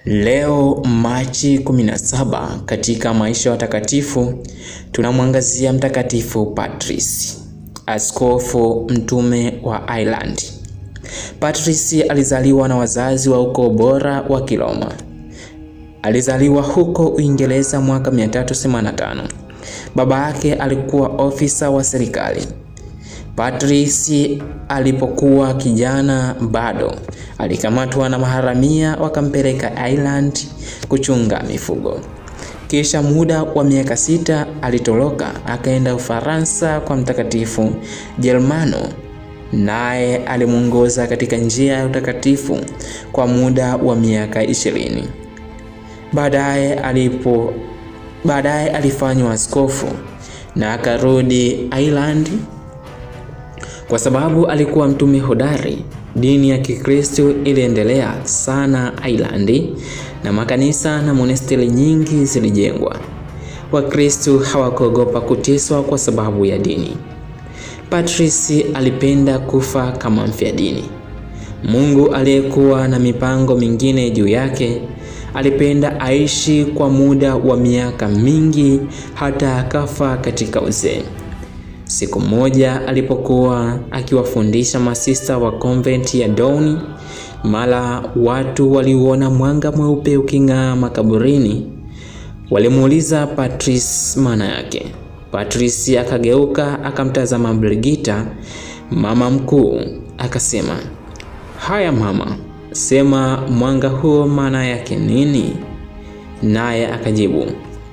Leo Machi 17 katika maisha ya watakatifu tunamwangazia Mtakatifu Patrice, askofu mtume wa Ireland. Patrice alizaliwa na wazazi wa ukoo bora wa Kiroma. Alizaliwa huko Uingereza mwaka 385. Baba yake alikuwa ofisa wa serikali. Patrice alipokuwa kijana bado alikamatwa na maharamia wakampeleka Ireland kuchunga mifugo. Kisha muda wa miaka sita alitoroka akaenda Ufaransa kwa Mtakatifu Germano, naye alimwongoza katika njia ya utakatifu kwa muda wa miaka ishirini. Baadaye alipo baadaye alifanywa askofu na akarudi Ireland kwa sababu alikuwa mtume hodari. Dini ya Kikristo iliendelea sana Ireland na makanisa na monasteri nyingi zilijengwa. Wakristo hawakuogopa kuteswa kwa sababu ya dini. Patrice alipenda kufa kama mfia dini. Mungu aliyekuwa na mipango mingine juu yake alipenda aishi kwa muda wa miaka mingi hata akafa katika uzee. Siku moja alipokuwa akiwafundisha masista wa konventi ya Down, mara watu waliuona mwanga mweupe uking'aa makaburini. Walimuuliza Patrice maana yake. Patrice akageuka akamtazama Brigita, mama mkuu, akasema, haya mama, sema mwanga huo maana yake nini? Naye akajibu,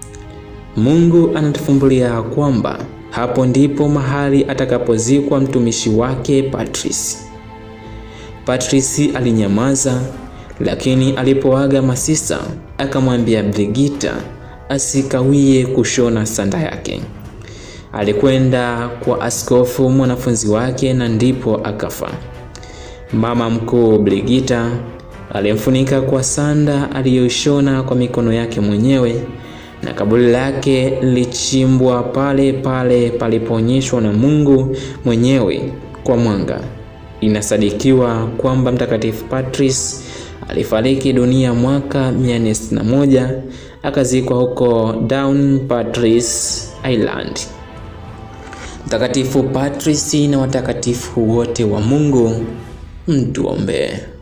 Mungu anatufumbulia kwamba hapo ndipo mahali atakapozikwa mtumishi wake Patrice. Patrice alinyamaza, lakini alipoaga masista akamwambia Brigita asikawie kushona sanda yake. Alikwenda kwa askofu mwanafunzi wake na ndipo akafa. Mama mkuu Brigita alimfunika kwa sanda aliyoshona kwa mikono yake mwenyewe na kaburi lake lilichimbwa pale pale palipoonyeshwa na Mungu mwenyewe kwa mwanga. Inasadikiwa kwamba Mtakatifu Patrice alifariki dunia mwaka 461 akazikwa huko Downpatrick, Ireland. Mtakatifu Patrice na watakatifu wote wa Mungu mtuombee.